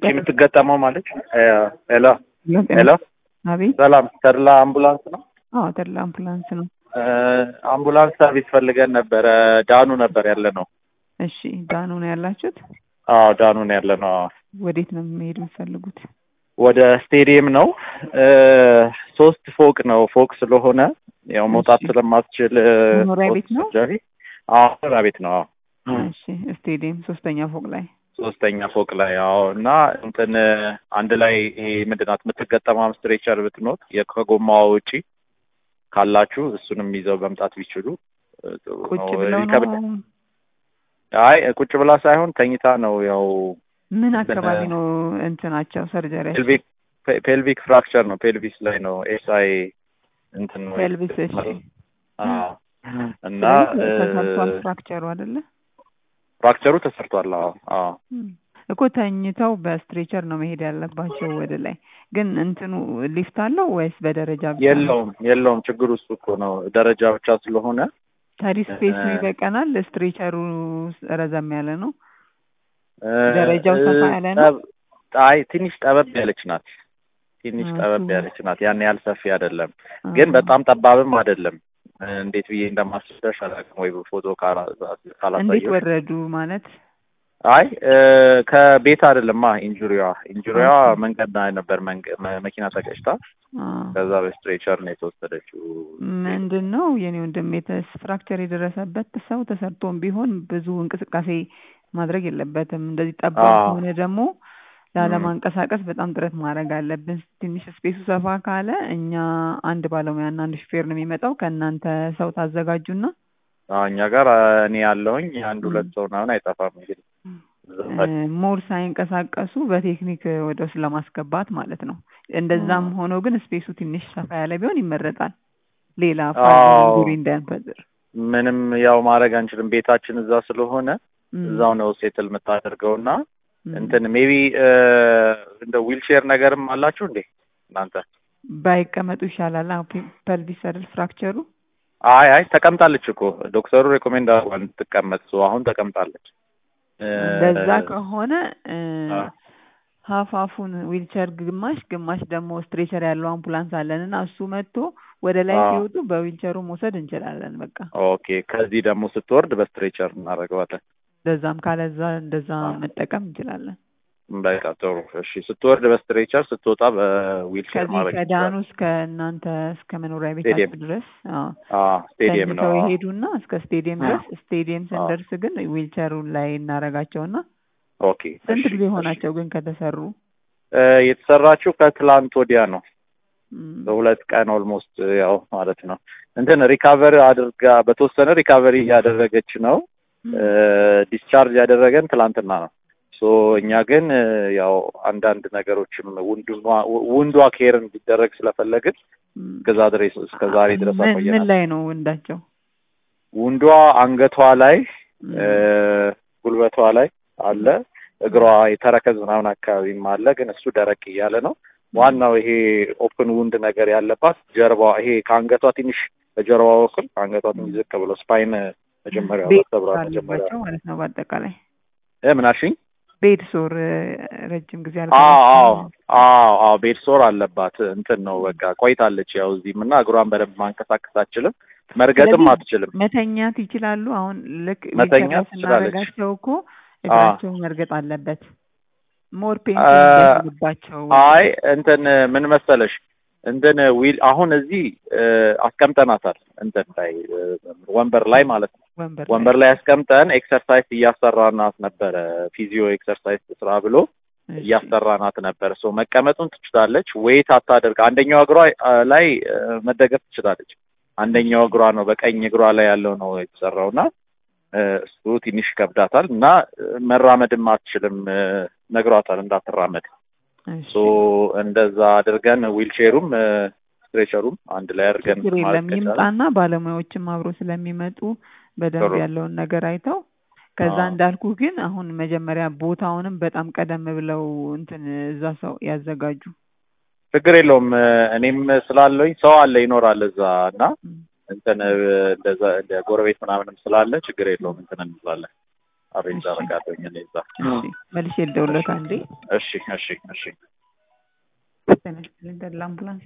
የምትገጠመው ማለት ሄሎ ሄሎ አቤት። ሰላም ተድላ አምቡላንስ ነው አዎ ተድላ አምቡላንስ ነው። አምቡላንስ ሰርቪስ ፈልገን ነበረ ዳኑ ነበር ያለ ነው እሺ ዳኑ ነው ያላችሁት? አዎ ዳኑ ነው ያለ ነው ወዴት ነው መሄድ የምትፈልጉት? ወደ ስቴዲየም ነው ሶስት ፎቅ ነው ፎቅ ስለሆነ ያው መውጣት እሺ። ስለማትችል መኖሪያ ቤት ነው? ሰርጀሪ አዎ መኖሪያ ቤት ነው አዎ እሺ ስቴዲየም ሶስተኛ ፎቅ ላይ ሶስተኛ ፎቅ ላይ አዎ እና እንትን አንድ ላይ ይሄ ምንድን ናት የምትገጠመው ስትሬቸር ብትኖር የ- ከጎማዋ ውጪ ካላችሁ እሱንም ይዘው መምጣት ቢችሉ እ, ጥሩ ቁጭ ነው። ብለው ይከብድ- ነው? አይ ቁጭ ብላ ሳይሆን ተኝታ ነው ያው ምን አካባቢ ነው እንትናቸው ሰርጀሪያቸው? ፔልቪክ ፔልቪክ ፍራክቸር ነው ፔልቪስ ላይ ነው ኤስአይ እንትን ነው ፔልቪስ እሺ። አዎ እና ስለዚህ ተሰርቷል እ፣ ፍራክቸሩ አይደለ? ፍራክቸሩ ተሰርቷል አዎ አዎ እም። እኮ ተኝተው በስትሬቸር ነው መሄድ ያለባቸው ወደ ላይ። ግን እንትኑ ሊፍት አለው ወይስ በደረጃ ብቻ ነው? የለውም የለውም ችግሩ እሱ እኮ ነው ደረጃ ብቻ ስለሆነ ታዲያ ስፔሱ እ- ይበቃናል? ስትሬቸሩ ረዘም ያለ ነው። እ፣ ደረጃው ሰፋ ያለ ነው? ጠብ- አይ ትንሽ ጠበብ ያለች ናት ትንሽ እሱ- ጠበብ ያለች ናት ያን ያህል ሰፊ አይደለም ግን አ- በጣም ጠባብም አይደለም እ፣ እንዴት ብዬ እንደማስረዳሽ አላውቅም ወይ በፎቶ ካላ- እንዴት ካላሳየሁሽ ወረዱ ማለት አይ እ፣ ከቤት አይደለማ ኢንጁሪዋ ኢንጁሪዋ ኦኬ። መንገድ ላይ ነበር መንገ- መ- መኪና ተገጭታ አ፣ ከዛ በስትሬቸር ነው የተወሰደችው ምንድን ነው የኔ ወንድም የተስ ፍራክቸር የደረሰበት ሰው ተሰርቶም ቢሆን ብዙ እንቅስቃሴ ማድረግ የለበትም። እንደዚህ ጠባብ አዎ። ከሆነ ደግሞ ላለማንቀሳቀስ በጣም ጥረት ማድረግ አለብን። ትንሽ ስፔሱ ሰፋ ካለ እኛ አንድ ባለሙያና አንድ ሹፌር ነው የሚመጣው። ከእናንተ ሰው ታዘጋጁና አዎ፣ እኛ ጋር አ፣ እኔ ያለሁኝ አንድ ሁለት ሰው ምናምን አይጠፋም እንግዲህ እ፣ ሞር ሳይንቀሳቀሱ በቴክኒክ ወደ ውስጥ ለማስገባት ማለት ነው። እንደዛም 음. ሆኖ ግን ስፔሱ ትንሽ ሰፋ ያለ ቢሆን ይመረጣል። ሌላ አዎ። ፋዙሪ እንዳንፈጥር ምንም ያው ማድረግ አንችልም ቤታችን እዛ ስለሆነ ም፣ እዛው ነው ሴትል የምታደርገው እና ም። እንትን ሜቢ እንደ ዊልቼር ነገርም አላችሁ እንዴ እናንተ? ባይቀመጡ ይሻላል። ፐልቪስ አይደል ፍራክቸሩ አይ አይ ተቀምጣለች እኮ ዶክተሩ ሬኮሜንድ አድርጓል እንድትቀመጥ ሶ አሁን ተቀምጣለች። እ፣ እንደዛ ከሆነ እ፣ አ፣ ሀፋፉን ዊልቸር ግማሽ ግማሽ ደግሞ ስትሬቸር ያለው አምቡላንስ አለን እና እሱ መጥቶ ወደ ላይ አ። ሲወጡ በዊልቸሩ መውሰድ እንችላለን። በቃ ኦኬ ከዚህ ደግሞ ስትወርድ በስትሬቸር እናደርገዋለን። እንደዛም ካለዛ እንደዛ አ። መጠቀም እንችላለን። በቃ ጥሩ እሺ። ስትወርድ በስትሬቸር ስትወጣ በዊልቸር ከዚህ ማድረግ ከዳኑ ይችላል። እስከ እናንተ እስከ መኖሪያ ስቴዲየም። ቤታችሁ ድረስ አዎ አዎ ስቴዲየም ነው። ተኝተው አዎ። ይሄዱና እስከ ስቴዲየም አ። ድረስ ስቴዲየም አ። ስንደርስ ግን ዊልቸሩን ላይ እናረጋቸውና ኦኬ ስንት እሺ፣ ጊዜ እሺ። ሆናቸው ግን ከተሰሩ? እ፣ የተሰራችው ከትላንት ወዲያ ነው። ም፣ በሁለት ቀን ኦልሞስት ያው ማለት ነው እንትን ሪካቨሪ አድርጋ በተወሰነ ሪካቨሪ እያደረገች ነው። ም፣ ዲስቻርጅ ያደረገን ትላንትና ነው። ሶ እኛ ግን እ፣ ያው አንዳንድ ነገሮችም ውንድኗ ውንዷ ኬር እንዲደረግ ስለፈለግን ም። እስከዛ ድረስ እስከ ዛሬ ድረስ ምን ምን አቆየናል። ላይ ነው ወንዳቸው? ውንዷ አንገቷ ላይ ም፣ እ፣ ጉልበቷ ላይ አለ። እግሯ የተረከዝ ምናምን አካባቢም አለ፣ ግን እሱ ደረቅ እያለ ነው። ዋናው ይሄ ኦፕን ውንድ ነገር ያለባት ጀርባዋ ይሄ ከአንገቷ ትንሽ በጀርባ በኩል ከአንገቷ ትንሽ ዝቅ ብሎ ስፓይን መጀመሪያ ቤድ ተብራ ሶር መጀመሪያ አለባቸው ማለት ነው። በአጠቃላይ እ ምን አልሽኝ? ቤድ ሶር እ፣ ረጅም ጊዜ አዎ አዎ አልቆየችም። አዎ አዎ ቤድ ሶር አለባት። እንትን ነው በቃ ቆይታለች። ያው እዚህም እና እግሯን በደንብ ማንቀሳቀስ አትችልም፣ መርገጥም ስለዚህ አትችልም። መተኛት ይችላሉ። አሁን ልክ መተኛት ዊልቸር ትችላለች። ስናደርጋቸው እኮ እግራቸው መርገጥ አለበት። ሞር ፔን አ- እንዳይሆንባቸው አይ እንትን ምን መሰለሽ እንትን ዊል አሁን እዚህ እ፣ አስቀምጠናታል እንትን ላይ እ፣ ወንበር ላይ ማለት ነው። ወንበር ወንበር ላይ አስቀምጠን ኤክሰርሳይዝ እያሰራናት ነበረ። ፊዚዮ ኤክሰርሳይዝ ስራ ብሎ እሺ። እያሰራናት ነበር። ሶ መቀመጡን ትችላለች። ዌይት አታደርግ። አንደኛው እግሯ አ፣ ላይ እ፣ መደገፍ ትችላለች። አንደኛው እግሯ ነው በቀኝ እግሯ ላይ ያለው ነው የተሰራው እና እ፣ እሱ ትንሽ ይከብዳታል እና እ፣ መራመድም አትችልም። እ፣ ነግሯታል እንዳትራመድ እሺ። ሶ እንደዛ አድርገን ዊልቼሩም ስትሬቸሩም አንድ ላይ አድርገን ችግር የለም ማለት ከቻለን ይምጣና ባለሙያዎችም አብሮ ስለሚመጡ በደንብ ጥሩ። ያለውን ነገር አይተው ከዛ አዎ። እንዳልኩ ግን አሁን መጀመሪያ ቦታውንም በጣም ቀደም ብለው እንትን እዛ ሰው ያዘጋጁ። ችግር የለውም። እ፣ እኔም ስላለኝ ሰው አለ ይኖራል እዛ እና ም፣ እንትን እ፣ እንደዛ እንደ ጎረቤት ምናምንም ስላለ ችግር የለውም እንትን እንላለን። አሬንጅ እሺ። አደርጋለሁኝ እኔ እዛ። እሺ መልሼ ልደውልዎት አንዴ እሺ እሺ እሺ ተነስተን ለአምቡላንስ